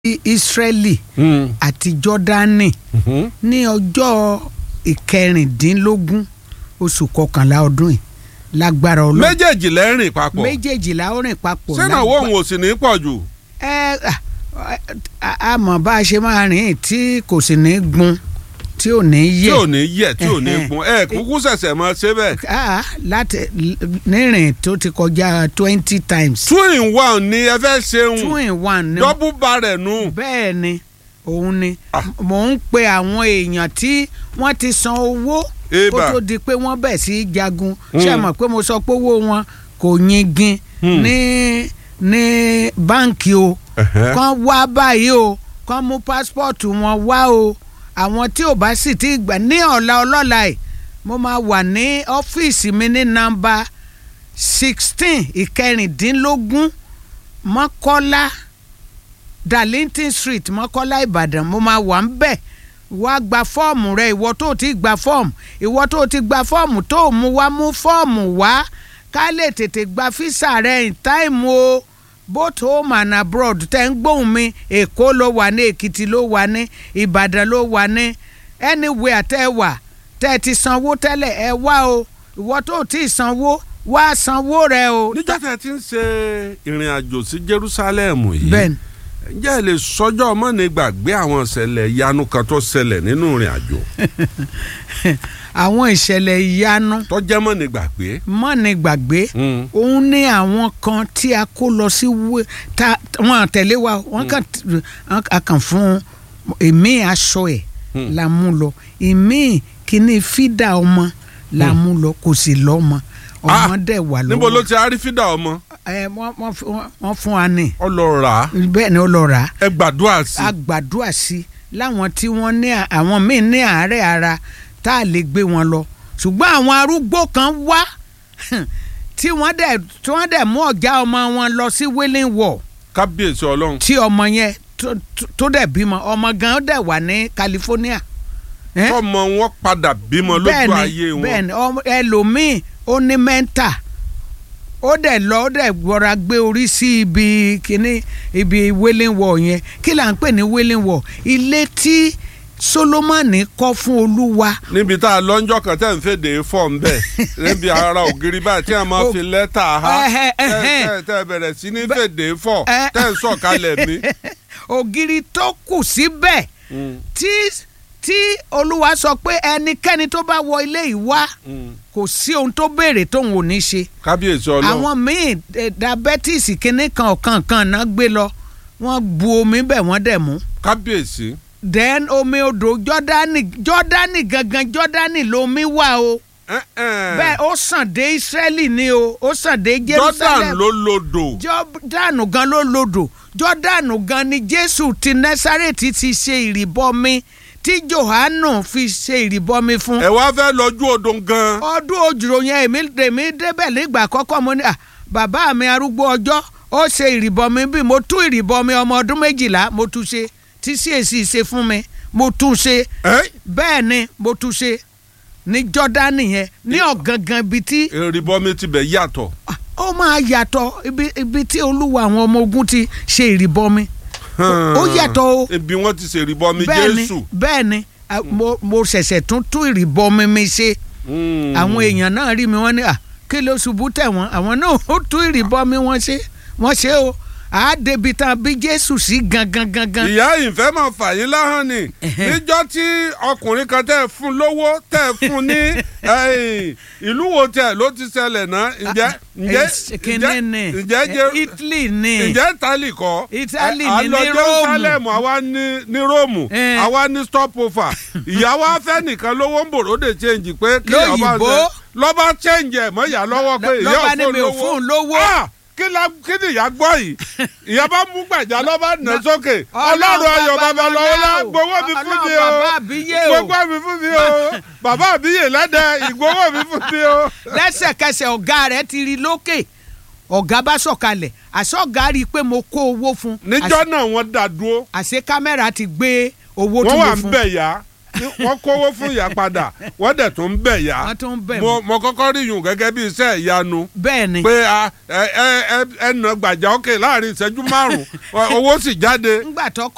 Ísírẹ́lì Mm. àti Jọ́dánì Mhm. ní ọjọ́ ìkẹrìndínlógún oṣù kọkànlá ọdún yìí lágbára Ọlọ́run méjèèjì lẹ́rìn papọ̀ méjèèjìlá ó rìn papọ̀ sẹ́nàwó òun ò sì ní pọ̀ jù. ẹ a- a mọ̀ bá a ṣe máa rìn tí kò sì ní gun tí ò ní tí yẹ̀ ò ní yẹ tí ò ní Ẹhẹ́n. gun ẹ kúkú ṣẹ̀ṣẹ̀ mọ ṣe bẹ́ẹ̀. Ah, láti nírìn tó ti kọjá twenty times two in one ni ẹ fẹ́ ṣeun two in one ni double barrel nù. bẹ́ẹ̀ ni òun ni Ah. mò ń pe àwọn èèyàn tí wọ́n ti san owó kó Eba. tó di pé wọ́n bẹ̀ sí í jagun Mm. ṣé ẹ mọ̀ pé mo sọ pé owó wọn kò yingin Mm. ní ní báǹkì o Ẹ̀hẹ́. kán wá báyìí o kán mú pásítọ̀tù wọn wá o àwọn tí ò bá sì ti gbà ní ọ̀la ọlọ́la ẹ̀ mo máa wà ní ọ́fíìsì mi ní nọ́mbà sixteen ìkẹrìndínlógún mọ́kọ́lá darlington street mọ́kọ́lá ìbàdàn mo máa wà ń bẹ̀ wá gba fọ́ọ̀mù rẹ ìwọ tó ti gba fọ́ọ̀mù ìwọ tó ti gba fọ́ọ̀mù tó mú wá mú fọ́ọ̀mù wá ká lè tètè gba físà rẹ in time o both home and abroad tẹ́ ń gbóhùn mi èkó ló wà ní èkìtì ló wà ní ìbàdàn ló wà ní anywhere tẹ́ ẹ wà tẹ́ ẹ ti sanwó tẹ́lẹ̀ ẹ wá o ìwọ tó ti sanwó wá sanwó rẹ o. níjọ́ tẹ́ ẹ ti ń ṣe ìrìn àjò sí Jerusalem yìí bẹ́ẹ̀ni ǹjẹ́ ẹ lè sọjọ́ mọ́ni gbàgbé àwọn ìṣẹ̀lẹ̀ ìyanu kan tó ṣẹlẹ̀ nínú ìrìn àjò àwọn ìṣẹ̀lẹ̀ ìyanu tó jẹ́ mọ́ni gbàgbé. mọ́ni gbàgbé Mm. òun ní àwọn kan tí a kó lọ sí wé- ta wọn àtẹ̀lé wa wọn kàn a kàn fún èmi aṣọ ẹ̀ Hmm. la mú lọ èmi kìíní fídà ọmọ la mú lọ kò sì lọ́mọ ọmọ Ah, dẹ̀ wà lọ́wọ́ níbo ló ti arífídà ọmọ ẹ wọ́n- wọ́n fi- wọ́n- wọ́n fún wa ní ọlọ́ra bẹ́ẹ̀ ni ó lọ rà á ẹ gbàdúrà sí a gbàdúrà sí i láwọn tí wọ́n ní à- àwọn míì ní àárẹ̀ ara tá a lè gbé wọn lọ ṣùgbọ́n àwọn arúgbó kan wá tí wọ́n dẹ̀ tí wọ́n dẹ̀ mú ọ̀gá ọmọ wọn lọ sí wailing wall kábíyèsí ọlọ́run tí ọmọ yẹn tó- tó- tó dẹ̀ bímọ ọmọ gan dẹ̀ wà ní California. Eh? tọmọ wọn padà bímọ lójú bẹ́ẹ̀ni ayé wọn bẹ́ẹ̀ni ọmọ- ẹlòmíì ó ní mẹ́ńtà ó dẹ̀ lọ ó dẹ̀ gbọ́ra gbé orí sí ibi kíní ibi wailing wall yẹn kí là ń pè ní wailing wall ilé tí Solomoni kọ́ fún Olúwa níbi tá a lọ́njọ́ kan tẹ́ ń fèdè fọ́ ń bẹ̀ níbi ara ògiri báyìí tí a máa Oh. fi lẹ́tà ha Ẹhẹ́, tẹ́ ẹhẹ́. tẹ́- tẹ́ bẹ̀rẹ̀ sí ní fèdè fọ́ Ẹ- tẹ́ ń sọ̀kalẹ̀ mi. ògiri tó kù síbẹ̀ tí tí Olúwa sọ pé ẹnikẹ́ni tó bá wọ ilé yìí wá kò sí ohun tó béèrè tóun ò ní ṣe kábíyèsí ọlọ́run àwọn míì eh, diabetes kínní kan ọ̀kan kan náà gbé lọ wọ́n bu omi bẹ̀ wọ́n dẹ̀ mú kábíyèsí then omi odò jọ́dánì jọ́dánì gangan jọ́dánì lomi wà o Eh, eh. bẹ́ẹ̀ ó sàn dé Ísírẹ́lì ni o ó sàn dé Jordan Jerusalem ló lodò jọ́dánù gan ló lodò jọ́dánù gan ni Jésù ti Násárẹ́tì ti ṣe ìrìbọmi tí Jòhánù fi ṣe ìrìbọmi fún ẹ wá fẹ́ lọ́jú odò gan ọdún òjòrò yẹn èmi èmi débẹ̀ nígbà àkọ́kọ́ mo ní à bàbá mi arúgbó ọjọ́ ó ṣe ìrìbọmi bí mo tú ìrìbọmi ọmọ ọdún méjìlá mo tú ṣe tí CAC ṣe fún mi mo tú ṣe ẹ bẹ́ẹ̀ ni mo tú ṣe ní Jọ́dánì yẹn ní ọ̀gangan ibi tí ìrìbọmi tibẹ̀ yàtọ̀ ah, ó máa yàtọ̀ ibi ibi tí olúwa àwọn ọmọ ogun ti ṣe ìrìbọmi ó yàtọ̀ o ibi wọn ti ṣe ìrìbọmi bẹ́ẹ̀ ni Jésù bẹ́ẹ̀ ni ah, mo mo ṣẹ̀ṣẹ̀ tún tú ìrìbọmi mi ṣe Mm. àwọn èèyàn náà rí mi wọ́n ní à kí ló ṣubú tẹ̀ wọ́n àwọn náà ó tú ìrìbọmi wọ́n ṣe wọ́n ṣe o àádébi tán bí Jésù sí gangan gangan. ìyá ìfẹ́ máa fà yín láhàn ni Ẹ̀hẹ́. níjọ́ tí ọkùnrin kan tẹ́ ẹ fún lówó tẹ́ ẹ fún ní ẹ̀yìn, ìlú wo tẹ̀ ló ti ṣẹlẹ̀ náà ǹjẹ́ ǹjẹ́ Eh, kíní ni ǹjẹ́ Eh, jẹ́ Italy ni ǹjẹ́ Italy kọ́ Italy A- a ni lọ ní Jerusalem Róòmù. àwa ní ní Róòmù Eh. àwa ní stopover ìyàwó afẹ́ nìkan lówó ń bòròdè change pé kí ọba Lóyìnbó. ṣe lọ́ba change ẹ̀ mọ́ ìyá lọ́wọ́ pé ìyá lọ́ba ní ò mi ò fún fún un lówó lówó. Ah! kí la kí ni ìyá gbọ́ yìí ìyá bá mú gbàjà lọ́ba nà sókè ọlọ́run ayọ̀ babalọ́wọ́ la gbowó mi fún mi o Ọlọ́run bàbá àbíyé o. gbogbo mi fún mi o bàbá àbíyè lẹ́dẹ̀ ìgbowó mi fún mi o. lẹ́sẹ̀kẹsẹ̀ ọ̀gá rẹ̀ ti rí lókè ọ̀gá bá sọ̀kalẹ̀ àṣọ ọ̀gá rí i pé mo kó owó fún un níjọ́ náà wọ́n dá dúró àṣé kámẹ́rà ti gbé owó tí wọ́n mo wà ń fún bẹ̀ yá wọ́n kówó fún ìyá padà wọ́n dẹ̀ tún ń bẹ̀ yá Wọ́n tún ń bẹ̀ mo mo kọ́kọ́ rí yùn gẹ́gẹ́ bí iṣẹ́ ìyanu bẹ́ẹ̀ ni pé a ẹ ẹ ẹ ẹ nà gbàjà òkè láàrin ìṣẹ́jú márùn-ún owó sì jáde ńgbà tó